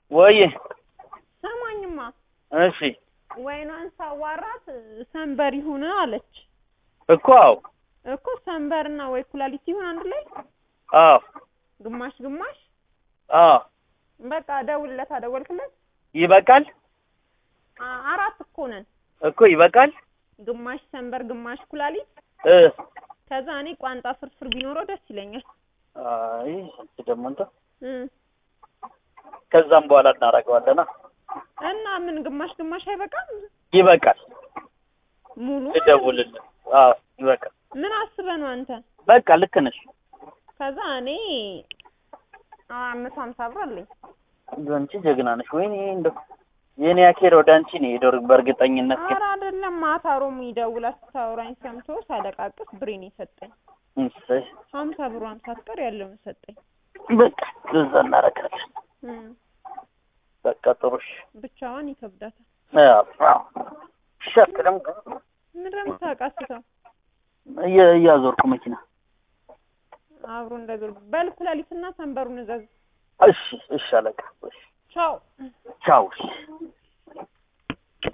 ወይ ሰማኝማ እሺ ወይኗን ሳዋራት ሰንበር ይሁን አለች እኮ አዎ እኮ ሰንበርና ወይ ኩላሊት ይሁን አንድ ላይ አዎ ግማሽ ግማሽ አዎ በቃ ደውልለት አደወልክለት ይበቃል አ- አራት እኮ ነን እኮ ይበቃል ግማሽ ሰንበር ግማሽ ኩላሊት እ ከዛ እኔ ቋንጣ ፍርፍር ቢኖረው ደስ ይለኛል አይ አንቺ ደግሞ እንትን እ ከዛም በኋላ እናደርገዋለና እና ምን ግማሽ ግማሽ አይበቃም ይበቃል ሙሉ ልደውልልህ አዎ ይበቃል ምን አስበህ ነው አንተ በቃ ልክ ነሽ ከዛ እኔ አምስት ሀምሳ ብር አለኝ አንቺ ጀግና ነሽ ወይኔ እንደው የኔ አኬር ወደ አንቺ ነው የሄደው በእርግጠኝነት ግን ኧረ አይደለም ማታ ሮሚ ደውላ ስታወራኝ ሰምቶ ሳለቃቅስ ብሬን የሰጠኝ እሰይ ሀምሳ ብሯን ሳትቀር ያለውን ሰጠኝ በቃ እዛ እናደርጋለን እ በቃ ጥሩ እሺ ብቻዋን ይከብዳታል አዎ አዎ ሸክ ደግሞ ምንድን ነው የምታቃስተው እየ- እያዞርኩ መኪና አብሮ እንደዞር በል ኩላሊትና ሰንበሩን እዘዝ እሺ እሺ አለቃ እሺ ቻው ቻው እሺ